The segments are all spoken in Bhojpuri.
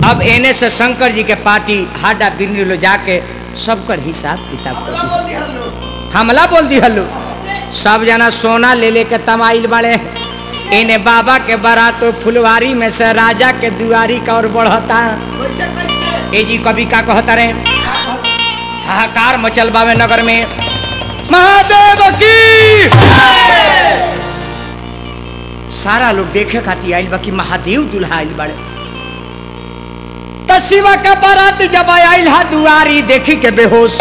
अब एने से शंकर जी के पार्टी हाडा बिरनी लो जाके सबकर हिसाब किताब कर हमला बोल दिहल लोग हमला बोल दी हल्लू सब जना सोना ले ले के तमाइल बड़े इन्हें बाबा के बारात फुलवारी में से राजा के दुआरी का और बढ़ता कैसे कैसे ए जी कभी का कहता रहे हाहाकार मचल बावे नगर में महादेव की सारा लोग देखे खातिर आइल बा कि महादेव दुल्हा आइल बड़े त शिवा का बारात जब आइल हा दुआरी देखी के बेहोश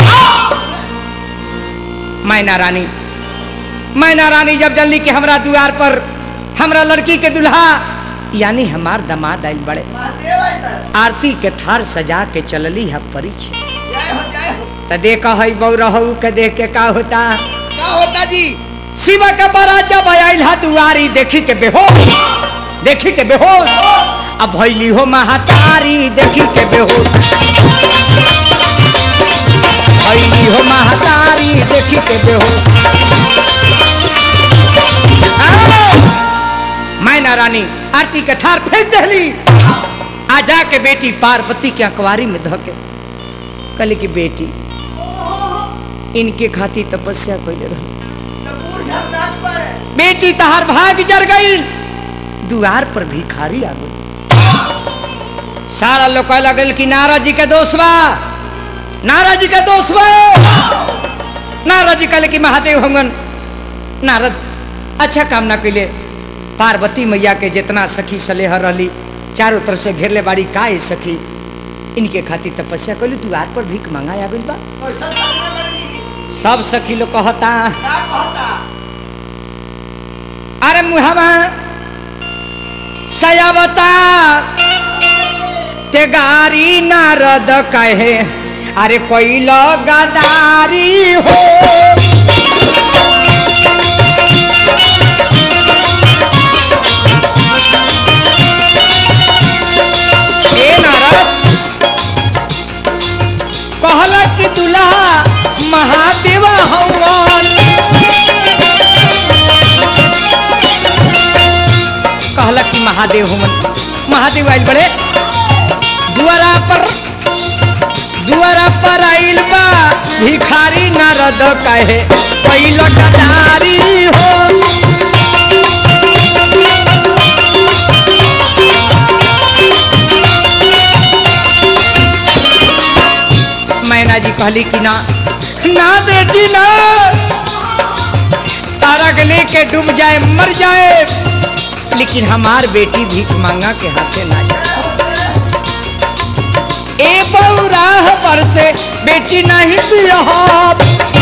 मैना रानी मैना रानी जब जल्दी के हमरा दुआर पर हमरा लड़की के दुल्हा यानी हमार दमाद आइल बड़े महादेव आई बा आरती के थार सजा के चलली है परिचय जय हो जय हो त देख हई बौ रहू के देख के का होता का होता जी शिवा का बड़ा जब आइल हा दुआरी देखी के बेहोश देखी के बेहोश अब भैली हो महातारी देखी के बेहोश भैली हो महातारी देखी के बेहोश आओ! मैना रानी आरती के थार फेंक दहली आ जाके बेटी पार्वती के अखबारी में धके कहली की बेटी इनके खातिर तपस्या कैले रह बूढ़ झर नाच पड़े बेटी तहार भाग जर गई दुआर पर भिखारी आ गई सारा लोग कह लगल कि नारद जी के दोष बा नारद जी के दोष बा नारद जी कहले कि महादेव हमन नारद अच्छा काम ना कैले पार्वती मैया के जितना सखी सलेह रहली चारों तरफ से घेरले बाड़ी का है सखी इनके खातिर तपस्या कैली दुआर पर भीख मांगा आ गइल बा कैसा सामने बड़े जी की सब सखी लोग कहता का कहता अरे मुहवा सयावता ते गारी नारद कहे अरे कोई गदारी हो ए नारद कहला कि दुल्हा महादेवा हवन कहला कि महादेव हमन महादेव आइल बड़े दुआरा पर दुआरा पर आइल बा भिखारी नारद कहे पहिल गदारी हो मैना जी कहली कि ना ना बेटी ना तारक लेके डूब जाए मर जाए लेकिन हमार बेटी भीख मांगा के हाथे ना जाए ए बौराह पर से बेटी नहीं बिहब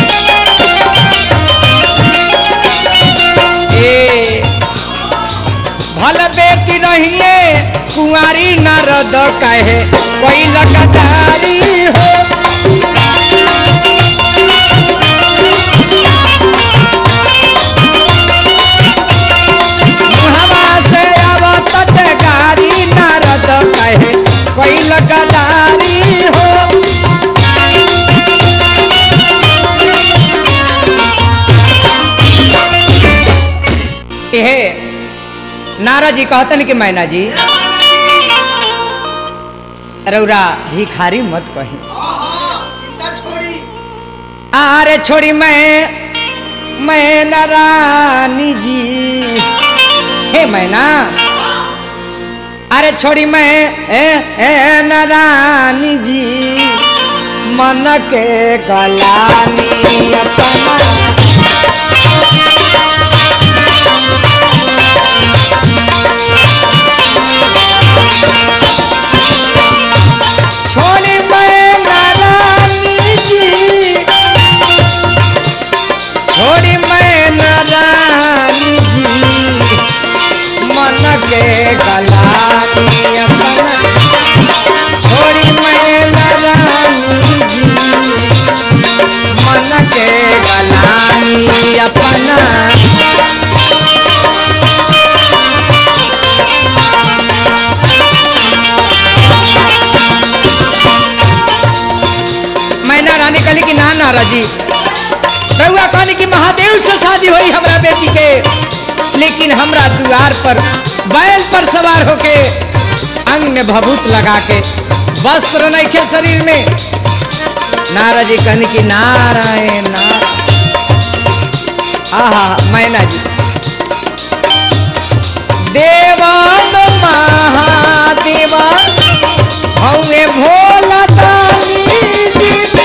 ए भल बेटी रहिए कुंवारी नारद कहे कोई लगदारी हो मुहवा से आवत गारी नारद कहे कोई लगदारी हो एहे नारद जी कहतन कि मैना जी रौरा भिखारी मत कही आहा चिंता छोड़ी अरे छोड़ी मैं मैं नारानी जी हे मैना अरे छोड़ी मैं ए ए नारानी जी मन के गलानी अपना छोड़ी मैं नारानी जी छोड़ी मैं नारानी जी मन के गलानी अपना छोड़ी मैं नारानी जी मन के गलानी अपना मैना रानी कहली कि ना नारा जी रउआ कहनी कि महादेव से शादी हुई हमरा बेटी के लेकिन हमरा द्वार पर बैल पर सवार होके मांग में भभूत लगा के वस्त्र नहीं के शरीर में नारा जी कहनी कि नारायण नारायण आहा मैना जी देवान महादेवा हमें भोला दानी जी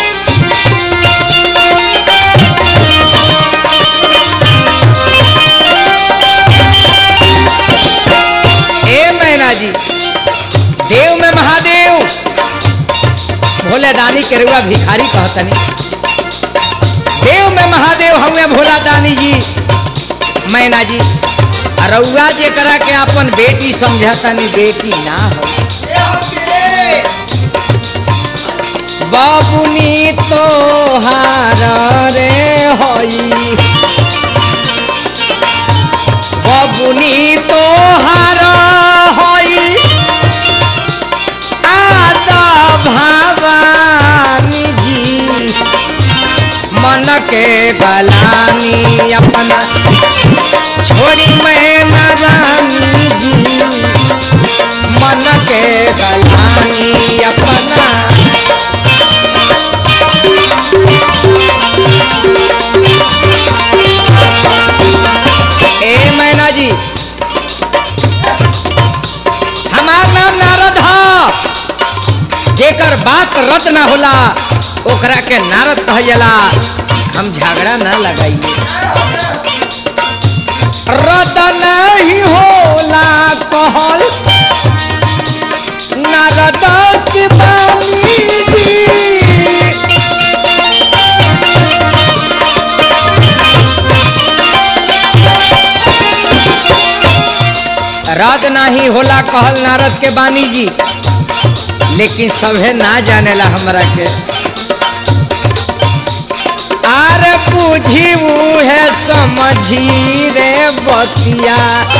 ए मैना जी देव में महादेव भोले दानी के रुआ भिखारी कहतनी देव में महादेव हमें भोला दानी जी मैना जी रउआ जे करा के अपन बेटी समझतनी बेटी ना हो ए होके बाबुनी तो हार रे होई बाबुनी तो हार होई आदा भवानी जी मन के गलानी अपना छोड़ी मैं नारानी जी मन के गलानी अपना ए मैना जी हमार नाम नारद ह जेकर बात रत ना होला ओकरा के नारद कहला हम झगड़ा ना लगाइए रत नहीं होला कहल नारद के बानी जी रद नहीं होला कहल नारद के बानी जी लेकिन सभे ना जानेला हमरा के आर बुझी है समझी रे बतिया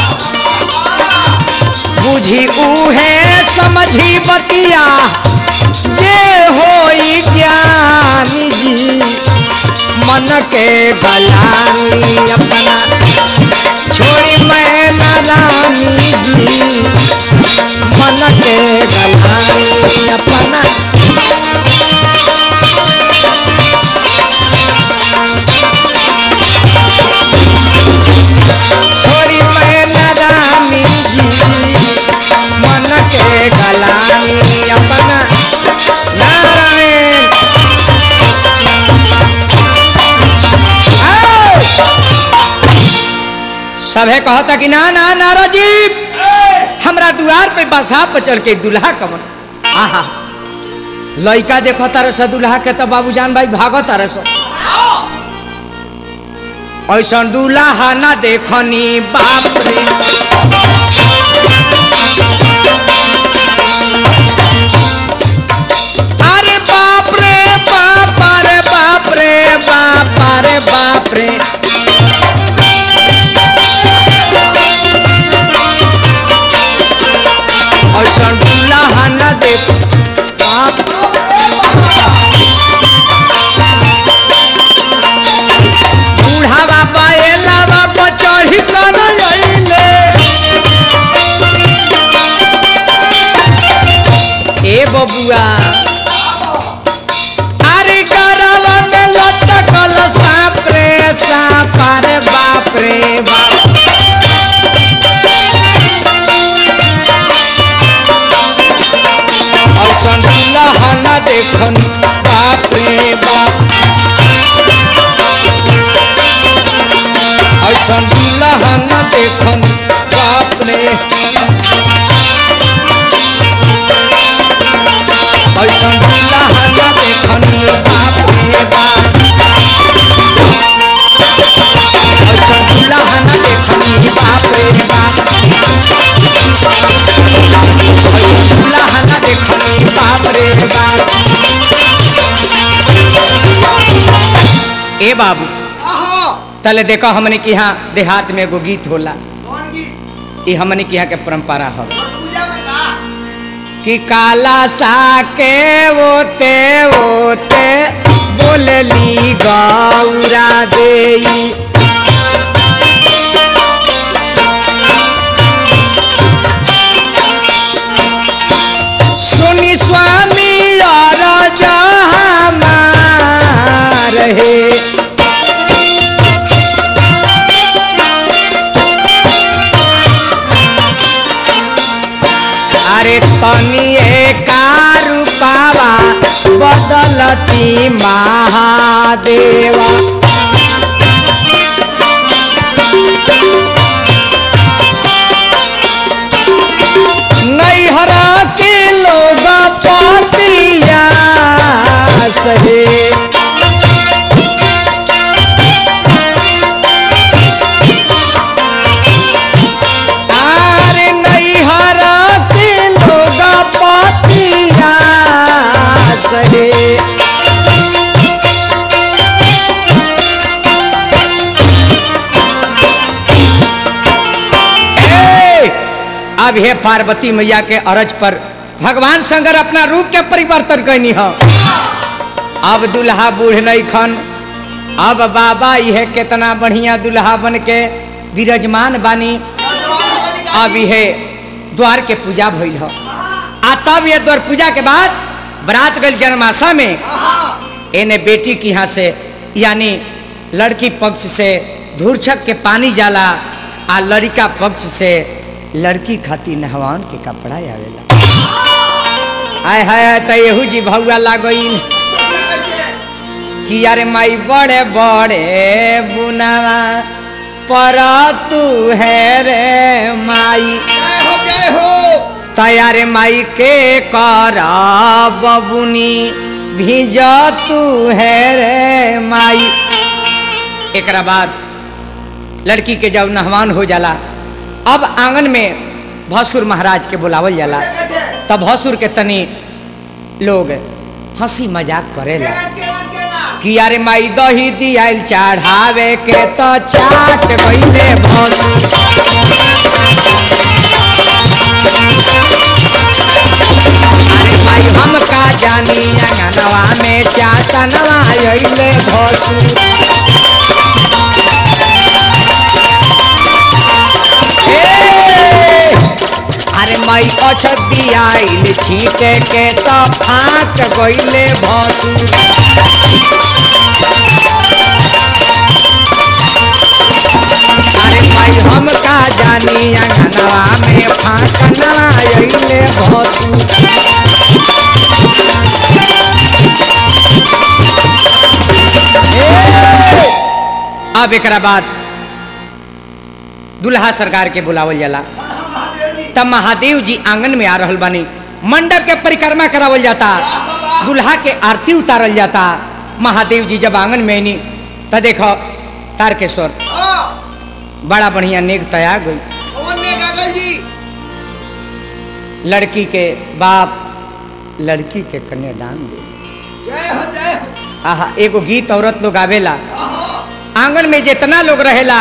बुझी है समझी बतिया जे होई ज्ञानी जी मन के गलानी अपना छोड़ी मैं नारानी जी मन के गलानी अपना छोड़ी मैं नारानी जी मन के गलानी अपना नारायण आओ! सभे कहता कि ना ना नारा जी हमरा दुआर पे बसा पर चढ़ के दुल्हा कमन आहा लइका देखो तारे स दुल्हा के तो बाबूजान भाई भागो तारे स ऐसा दुल्हा ना देखनी बाप रे अरे बाप रे बाप रे बाप रे बाप रे बाप रे ऐसा दुल्हा ना देख बाप बूढ़ा बाबा एला बाबा चढ़ी कर अइले ए बबुआ अरे गरवा में लटकल सांप रे सांप रे बाप रे बाप ऐसन दुल्हा न देखन बाप रे बाप ऐसन दुल्हा न देखन बाप रे ऐसन दुल्हा न देखन बाप रे बाप ऐसन दुल्हा न देखन बाप रे बाप ऐसन दुल्हा न देखन बाप रे बाप ए बाबू आहा तले देखो हमने के यहाँ देहात में एगो गीत होला कौन गीत ये हमने के यहाँ के परंपरा हो और पूजा में का कि काला सा के ओते ओते बोलली गौरा देई तनिए कारू पावा बदलती महादेवा नैहर के लोग पतिया सहे आरे नैहर के लोग पतिया सहे ए, अब हे पार्वती मैया के अरज पर भगवान शंकर अपना रूप के परिवर्तन कैनी हो अब दुल्हा बूढ़ नहीं खन अब बाबा यह कितना बढ़िया दुल्हा बन के विराजमान बानी अब यह द्वार के पूजा भइल हो आ तब ये द्वार पूजा के बाद बरात गल जन्माशा में एने बेटी की यहाँ से यानी लड़की पक्ष से धूर्छक के पानी जाला आ लड़का पक्ष से लड़की खातिर नहवान के कपड़ा आवेला आय हाय त एहू जी भौआ लागोइन कि यारे माई बड़े बड़े बुनावा पर तू है रे माई जय हो जय हो तैयारे माई के कर बबुनी भीज तू है रे माई एकरा बाद लड़की के जब नहवान हो जाला अब आंगन में भसुर महाराज के बुलावल जाला कैसे तब भसुर के तनी लोग हंसी मजाक करेला कि यारे माई दही दियाल चढ़ावे के तो चाट गईले भसुर अरे भाई हम का जानी अंगनवा में चाटनवा अइले भसुर अरे माई अचत दियाइल छीटे के तो फाट गईले भसुर अरे भाई हम का जानी अंगनवा में फाटना अइले भसुर अब एकरा बाद दुल्हा सरकार के बुलावल जाला तब महादेव जी आंगन में आ रहल बानी मंडप के परिक्रमा करावल जाता दुल्हा के आरती उतारल जाता महादेव जी जब आंगन में आनी त देखो तारकेश्वर बड़ा बढ़िया नेक तैयार गई गागल जी लड़की के बाप लड़की के कन्यादान दे जय हो जय हो आहा एगो गीत औरत लोग आवेला आहा, आंगन में जितना लोग रहेला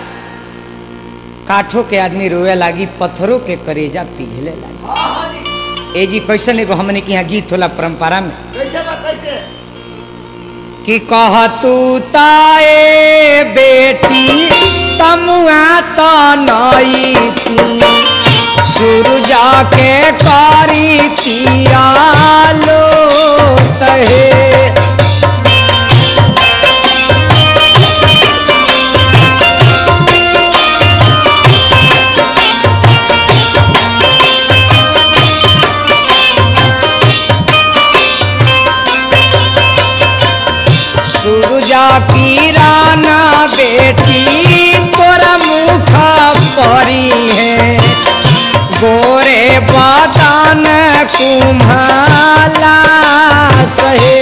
काठों के आदमी रोए लागी पत्थरों के करेजा पिघले लागी आहा जी ए जी कैसन एगो हमने के यहाँ गीत होला परंपरा में कैसे बा कैसे कि कह तू ताए बेटी तमुआ तो नई थी सूरजा के कारी तियालो तहे सूरजा की राना बेटी तोरा मुख परी है गोरे बदन कुम्हाला सहे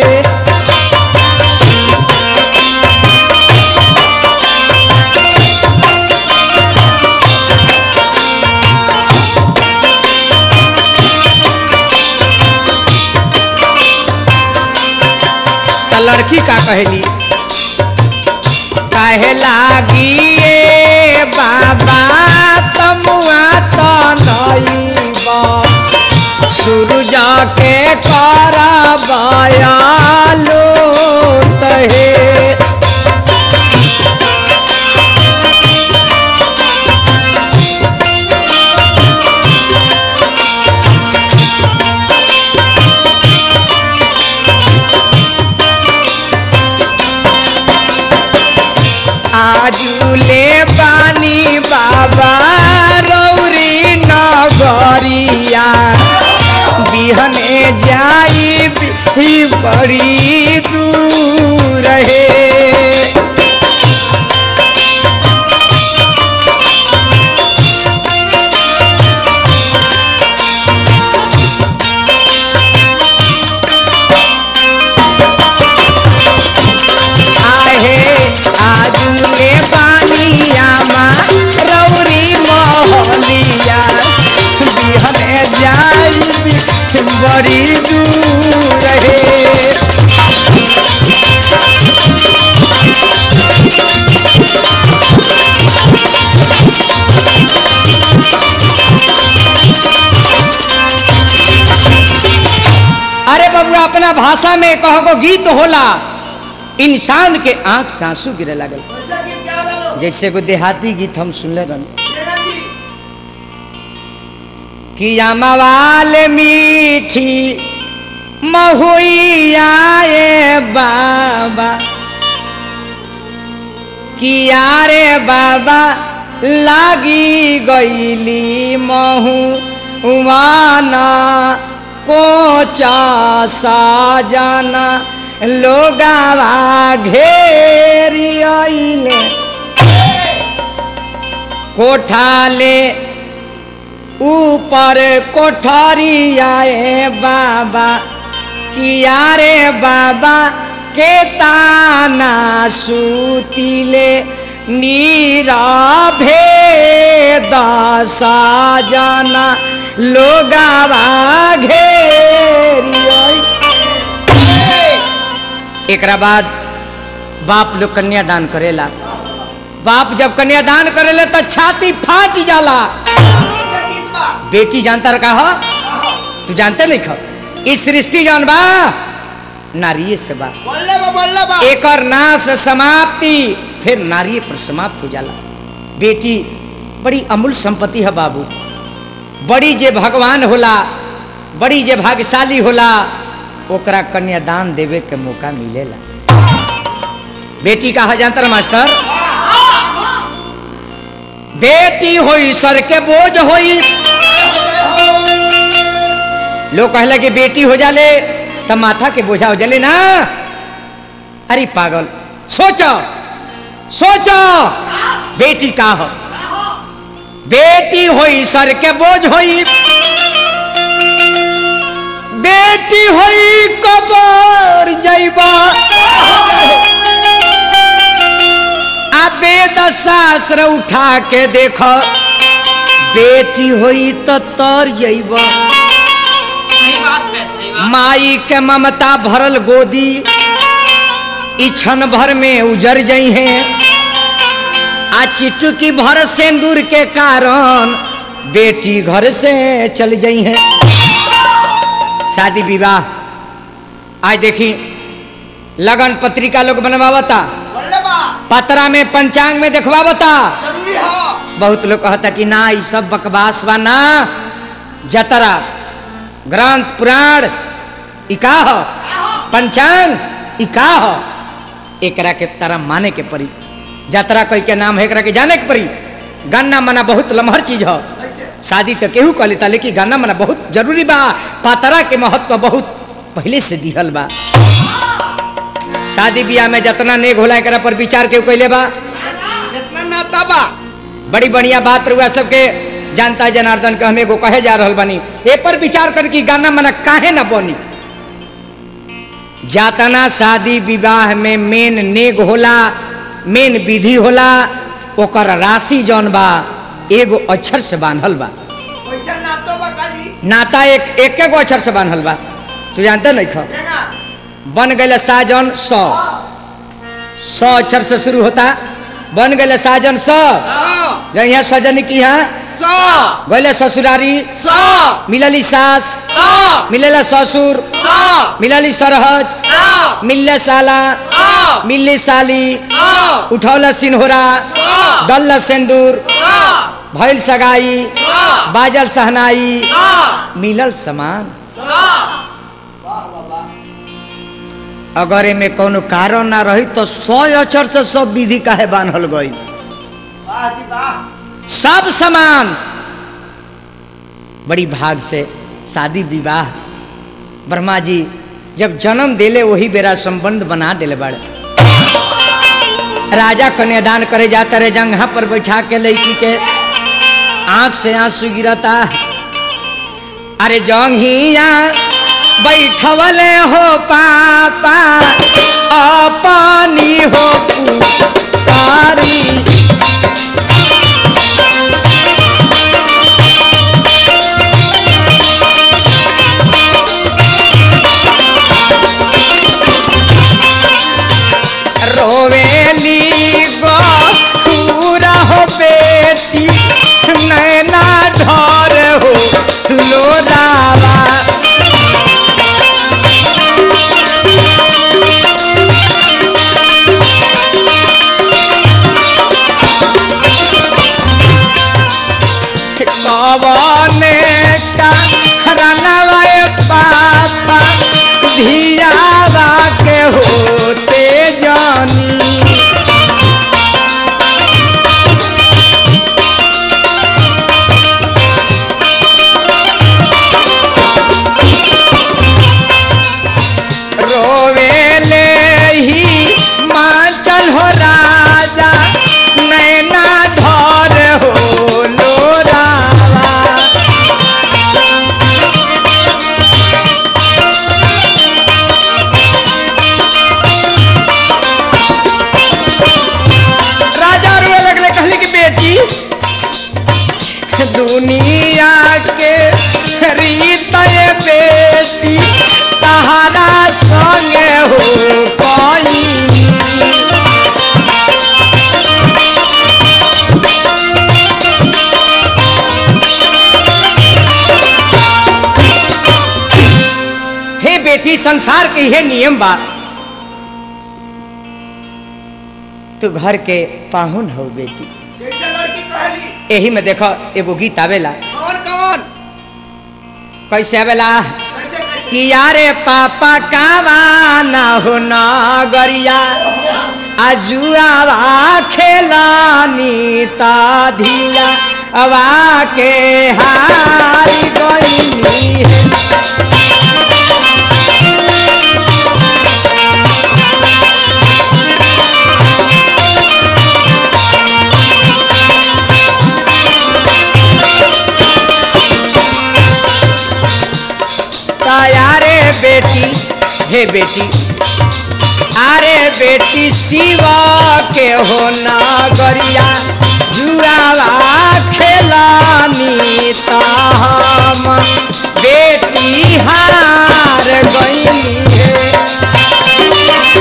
त लड़की का कहली कहे लागी ए बाबा तमुआ तो नईबा सूरज के करबयालो तहे आजुले बानी बाबा रौरी नगरिया बिहने जाई भी बड़ी दूर है आहे आजुले पानिया मा रौरी मोहलिया बिहने जाई भी बड़ी दूर है अरे बबुआ अपना भाषा में कहो को गीत होला इंसान के आंख सासू गिरे लागल कैसा गीत गा रहा लो जैसे को देहाती गीत हम सुनले रहन शेरा जी कि अमवाल मीठी महुइया ए बाबा कि यारे बाबा लागी गईली महू उमाना कोचा साजाना लोगावा घेरी आइले कोठाले ऊपर कोठरी आए बाबा किया रे बाबा के ताना सूतिले नीरभे दशा जाना लोगावा घेरी आई। एकरा बाद बाप लोग कन्यादान करेला बाप जब कन्यादान करेला तो छाती फाट जाला कैसा गीत बा बेटी जानता रखा हो आहो, तू जानते नहीं खो इस सृष्टि जौन बा नारिये से बा बोलले बा बोलले बा एकर नाश समाप्ति फिर नारिये पर समाप्त हो जाला बेटी बड़ी अमूल संपत्ति है बाबू बड़ी जे भगवान होला बड़ी जे भाग्यशाली होला ओकरा कन्यादान देवे के मौका मिलेला बेटी कहा जानता रहा मास्टर बेटी होई सर के बोझ होई लोग कहला कि बेटी हो जाले तब माथा के बोझा हो जाले ना अरे पागल सोचो सोचो बेटी का हो बेटी होई सर के बोझ होई बेटी होई कबर जैबा आ वेद शास्त्र उठा के देखो बेटी होई तो तर जैबा सही बात है सही बात माई के ममता भरल गोदी ई क्षण भर में उजर जई है आ चिटुकी भर सिंदूर के कारण बेटी घर से चल जई है शादी विवाह आज देखी लगन पत्रिका लोग बनवावता बोलले बा पतरा में पंचांग में देखवावता जरूरी हो बहुत लोग कहता कि ना ई सब बकवास बा ना जतरा ग्रंथ पुराण ई का हो पंचांग ई का हो एकरा के तारा माने के परी जतरा कोई के नाम है एकरा के जाने के परी गाना मना बहुत लमहर चीज हो कैसे शादी तो केहू कह लेता लेकिन गाना मना बहुत जरूरी बा पातरा के महत्व बहुत पहले से दिहल बा शादी ब्याह में जितना नेग होला एकरा पर विचार केहू कैले बा जितना नाता बा बड़ी बढ़िया बात रुआ सबके जानता है जनार्दन के हमें को कहे जा रहल बानी ए पर विचार कर कि गाना मना काहे ना बनी जातना शादी विवाह में मेन नेग होला मेन विधि होला ओकर राशि जौन बा एगो अक्षर से बांधल बा कैसा नातो बा काजी नाता एक एक गो अक्षर से बांधल बा तू जानते नहीं खा देगा बन गए साजन सौ सौ अक्षर से शुरू होता बन गए साजन सौ सौ जब यहाँ सजन की यहाँ सौ गैले ससुरारी सौ मिलली सास सौ मिलेला ससुर सौ मिलली सरहज सौ मिलले साला सौ मिलली साली सौ उठौला सिन्होरा सौ डल्ला सिंदूर सौ भैल सगाई सौ बाजल सहनाई सौ मिलल समान सौ अगर एमे कोनो कारण ना रही तो सौ अक्षर से सब विधि काहे बांधल गई वाह जी वाह सब समान बड़ी भाग से शादी विवाह ब्रह्मा जी जब जन्म देले वही बेरा संबंध बना दिले बाड़े राजा कन्यादान करे जाता रहे जंगहा पर बैठा के लड़की के आंख से आंसू गिरता अरे जंगिया बैठवले हो पापा अपनी हो पुकारी रोवेली गो पूरा हो बेटी नैना धर हो लोरावा कवने का रनवाए पापा धियावा के होते जानी रोवेले ही माचल हो राजा नैना धर हो लोरावा राजा रोए लगले कहले कि बेटी दुनिया के रीत ये बेटी तहारा संगे हो पाई हे बेटी संसार के यह नियम बा तू घर के पाहुन हो बेटी कैसे लड़की कहली यही में देखो एगो गीत आवेला कौन कौन कैसे आवेला कैसे कैसे कि यारे पापा कावा ना हो नगरिया आजुआवा खेलानी ता धिया अवा के हारी गईनी है तायारे बेटी हे बेटी अरे बेटी शिवा के हो नगरिया जुआवा खेलानी ताम बेटी हार गई है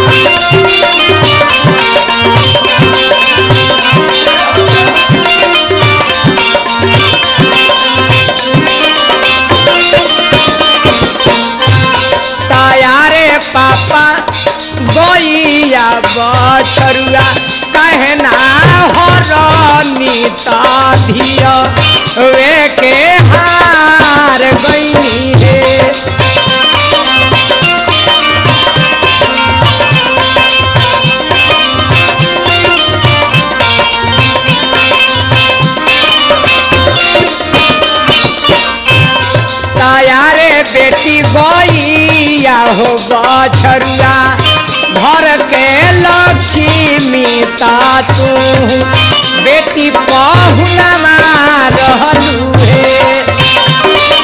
तायारे पापा गोइया बछरुआ कहना हरनी धिया वे के हार गईनी रे तायारे बेटी गईया हो बछरुआ घर के लक्ष्मी ता तू बेटी पहुना रहलू हे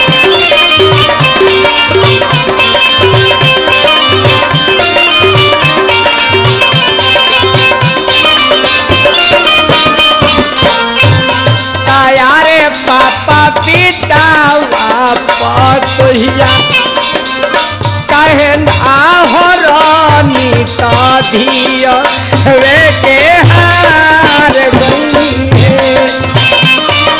तायारे पापा पिता पतोहिया कहन आहरनी धिया वे के हार गई है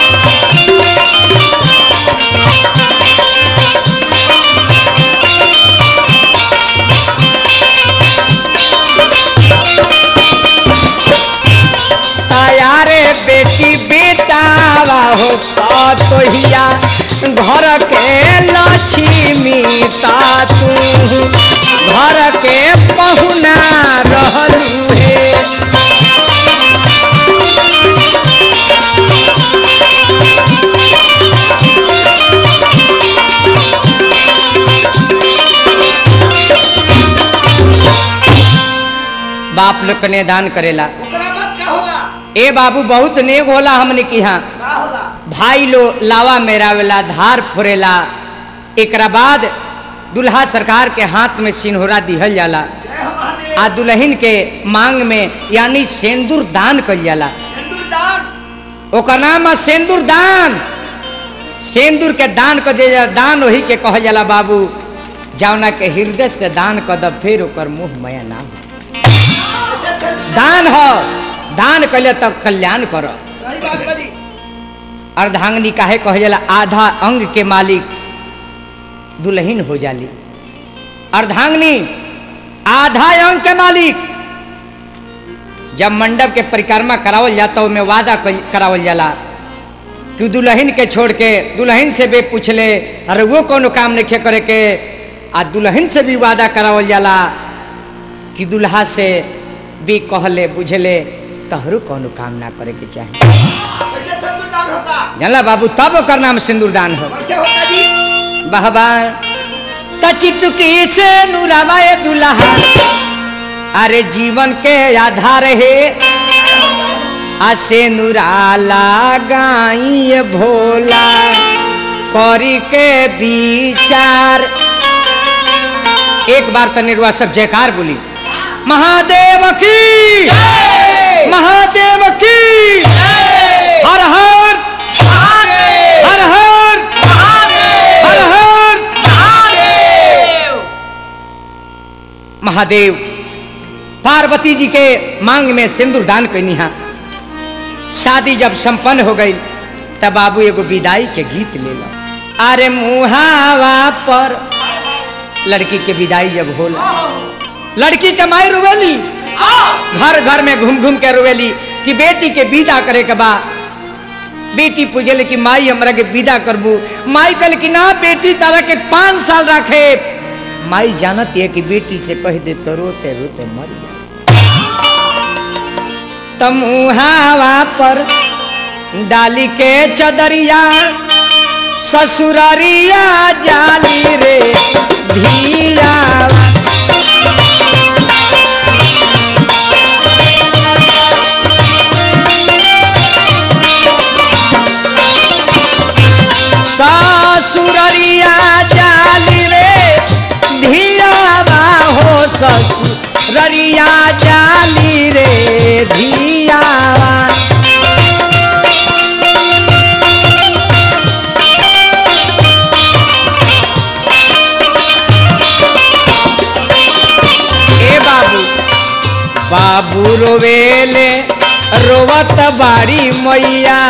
तायारे बेटी बेटावा हो पतोहिया घर के लक्ष्मी ता तू घर के पहुना रहलू हे बाप लोग कने दान करेला ओकरा बाद का होला ए बाबू बहुत नेक होला हमने की यहाँ का होला भाई लो लावा मेरावेला धार फोरेला एकरा बाद दुल्हा सरकार के हाथ में सिन्होरा दिहल जाला जय हो महादेव आ दुल्हन के मांग में यानी सेंदूर दान कल जाला सिंदूर दान ओकर नाम है सेंदूर दान सेंदूर के दान कर दे दान वही के कहल जाला बाबू जौना के हृदय से दान कर दब फिर ओकर मुंह मया ना हो ऐसे सिंदूर दान हो दान कले तो कल्याण करो सही बात बाजी अर्धांगनी काहे कहे जाला आधा अंग के मालिक दुल्हन हो जाली अर्धांगनी आधा अंग के मालिक जब मंडप के परिक्रमा करावल जाता ओमे वादा कई- करावल जाला कि दुल्हन के छोड़ के दुल्हन से भी पूछले अरे वो कोनो काम नहीं करे के आ दुल्हन से भी वादा करावल जाला कि दुल्हा से भी कहले बुझले तहरू कोनो काम ना करे के चाही ऐसे सिंदूर दान होता जानला बाबू तब ओकर नाम सिंदूरदान हो कैसे होता जी बहबा तचिटुकी से नुरावाए दुल्हा अरे जीवन के आधार है आसे नुराला गाई भोला करी के विचार एक बार तनिरुआ सब जयकार बोली महादेव की महादेव की हर हर हर हर हर हर महादेव पार्वती जी के मांग में सिंदूर दान कैनी हा शादी जब संपन्न हो गई तब बाबू एगो विदाई के गीत ले लो अरे मुहावा पर लड़की के विदाई जब होला लड़की के माई रुवेली घर घर में घूम घूम के रुवेली कि बेटी के विदा करे के बा बेटी पूछले कि माई हमरा के विदा करबू माई कल कि ना बेटी तारा के पाँच साल रखे माई जानत है कि बेटी से कह दे तो रोते रोते मर जा तमुहावा पर डाली के चदरिया ससुररिया जाली रे धिया ससुररिया जाली रे धियावा हो ससुररिया जाली रे धियावा ए बाबू बाबू रोवेले रोवत बाड़ी मैया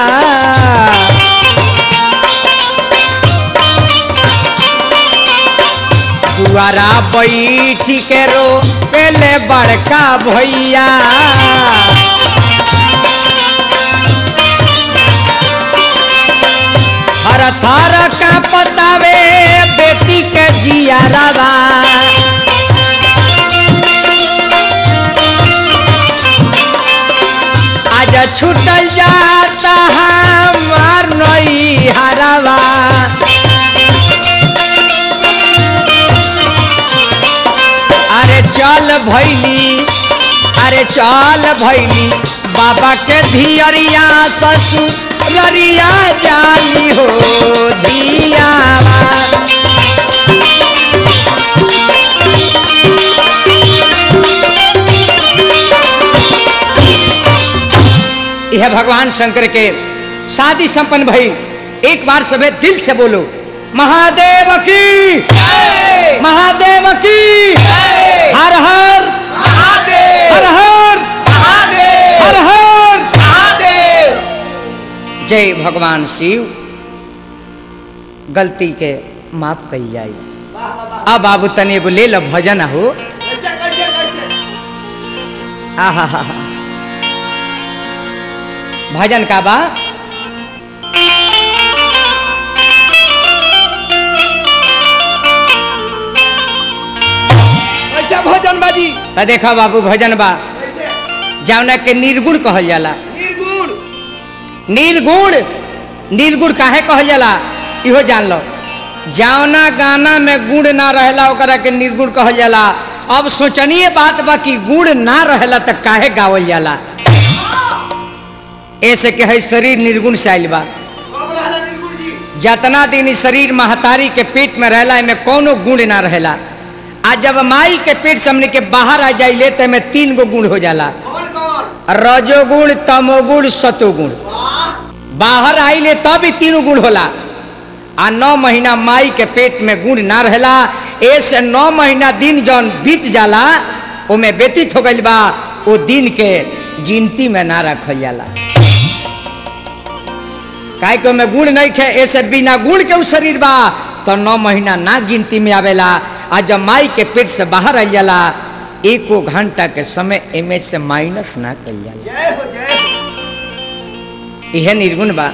दुआरा बैठ के रो पेले बड़का भैया हर थर का पतावे बेटी के जिया रवा आज छूटल जाता हमार नई हरवा अरे चल भैली अरे चल भैली बाबा के धियरिया ससुर ररिया जाली हो धिया यह भगवान शंकर के शादी संपन्न भई एक बार सबे दिल से बोलो महादेव की महादेव की हर हर हर हर हर हर जय भगवान शिव गलती के माफ कही जाई वाह वाह वाह अब बाबू तनी एगो ले लो भजन हो कैसे कैसे कैसे आहा हा हा भजन का बा कैसे भोजन बाजी त देखा बाबू भजन बा कैसे जौना के निर्गुण कहल जाला निर्गुण निर्गुण निर्गुण काहे कहल जाला इहो जान लो जौना गाना में गुण ना रहेला ओकरा के निर्गुण कहल जाला अब सोचनीय बात बा कि गुण ना रहेला त काहे गावल जाला ऐसे के है शरीर निर्गुण से आइल बा कब रहला निर्गुण जी जतना दिन ई शरीर महतारी के पेट में रहला एमे कोनो गुण ना रहेला आ जब माई के पेट से हमने के बाहर आ जाइले त एमे तीन गो गुण हो जाला कौन कौन रजोगुण तमोगुण सतोगुण वाह बाहर आइले तब ही तीनों गुण होला आ नौ महीना माई के पेट में गुण ना रहेला ऐसे नौ महीना दिन जौन बीत जाला ओमे व्यतीत हो गइल बा ओ दिन के गिनती में ना रखल जाला काहे के ओमे गुण नहीं खे ऐसे बिना गुण के उ शरीर बा तो नौ महीना ना गिनती में आवेला आ जब माई के पेट से बाहर आई जाला एको घंटा के समय एमे से माइनस ना कल जाला जय हो जय हो इहे निर्गुण बा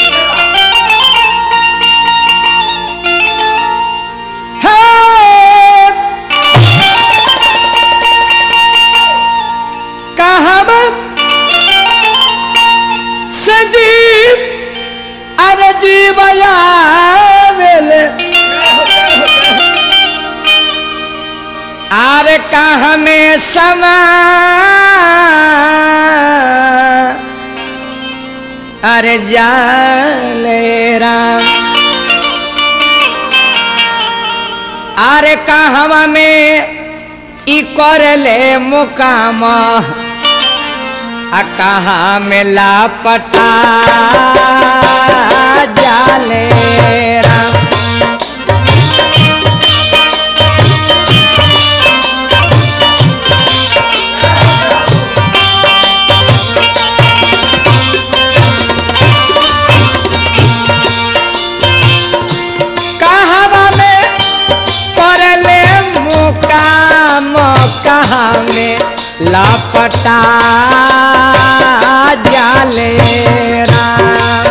सजीव अरे जीवया वेले जय हो जय हो जय हो आरे कहाँ में समा अरे जाले राम अरे कहवा में ई करले मुकाम आ कहाँ में लापटा जाले राम कहवा में करले मुकाम कहाँ में लापटा जाले राम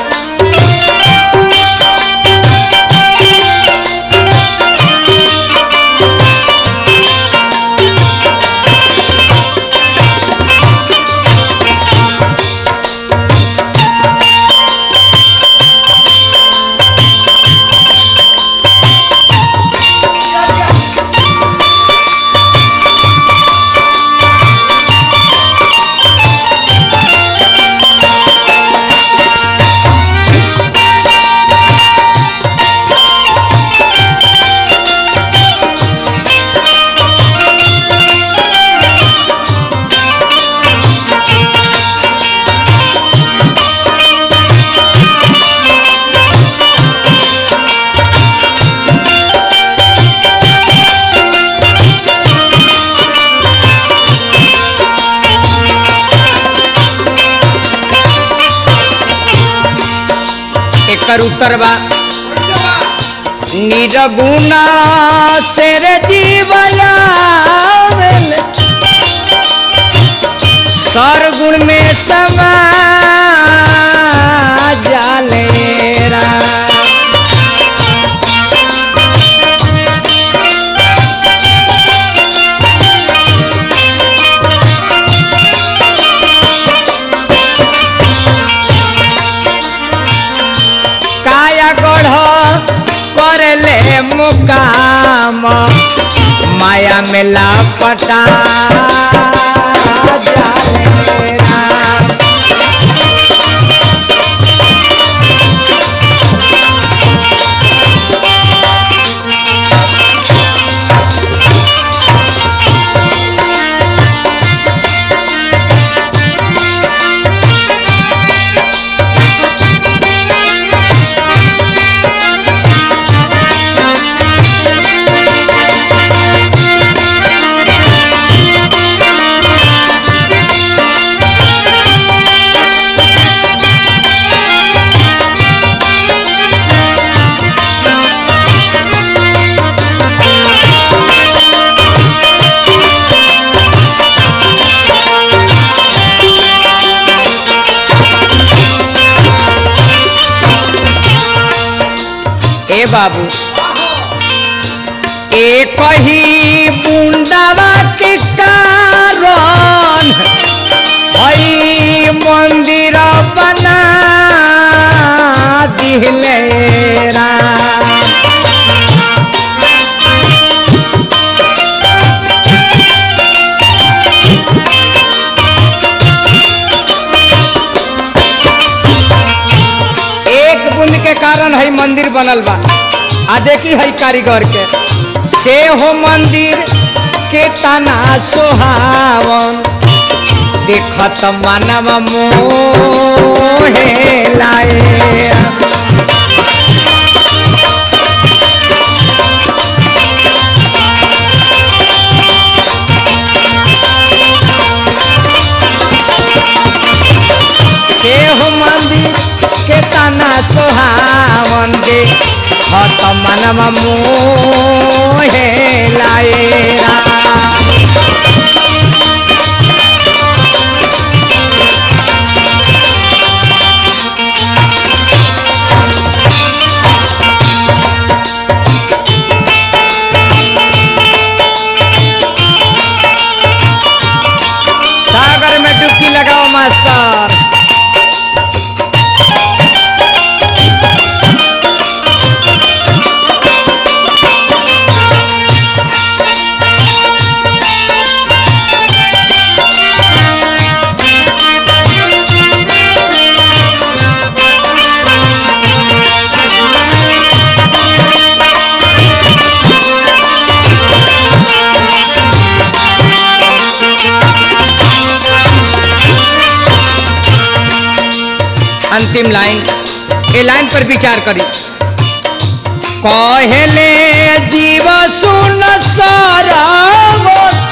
एकर उत्तर बा कैसे बा निरगुना शेर जीवयावेल सरगुण में समा जाले राम काया गढ़ करले मुकाम माया में लापटा जाले राम ए बाबू एक ही बुंदावा के कारण हई मंदिर बना दिले राम बनल बा आ देखी है कारीगर के से हो मंदिर के तना सोहावन देखत मानव मोहे लाए से हो मंदिर के तना सोहावन दे हत मानव मोहे लाए सागर में डुबकी लगाओ मास्टर अंतिम लाइन ये लाइन पर विचार करी कहले जीव सुन साराव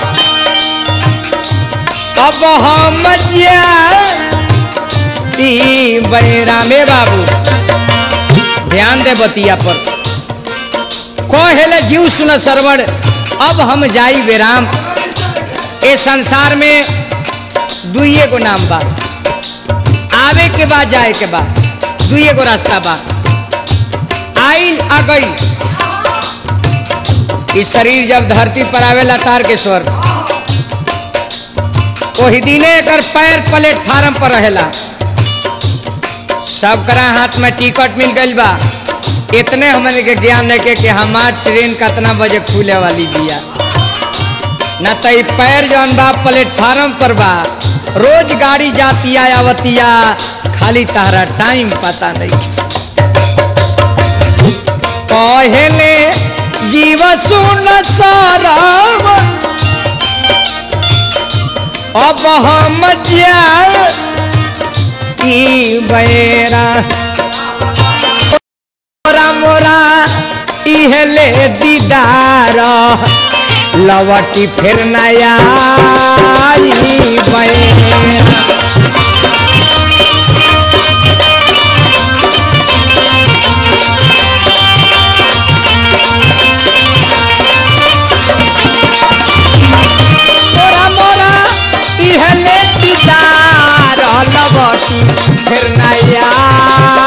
अब हम ई बैरामे बाबू ध्यान दे बतिया पर कहले जीव सुन सरवण अब हम जाई बेराम ए संसार में दुइये को नाम बा आवे के बाद जाए के बाद दुइये गो रास्ता बा आइल आ गई इस शरीर जब धरती पर आवेला तार के स्वर वही दिने एकर पैर प्लेटफार्म पर रहेला सब करा हाथ में टिकट मिल गइल बा इतने हमने के ज्ञान है के कि हमार ट्रेन कितना बजे खुले वाली बिया न तो ई पैर जौन बा प्लेटफार्म पर बा रोज गाड़ी जातिया आवतिया खाली तारा टाइम पता नहीं पहले जीव सुन साराम अब हम जा ई बेरा मोरा मोरा इहले दीदार लवटी फिर नया मोरा मोरा इहले दीदार लवटी फिर नया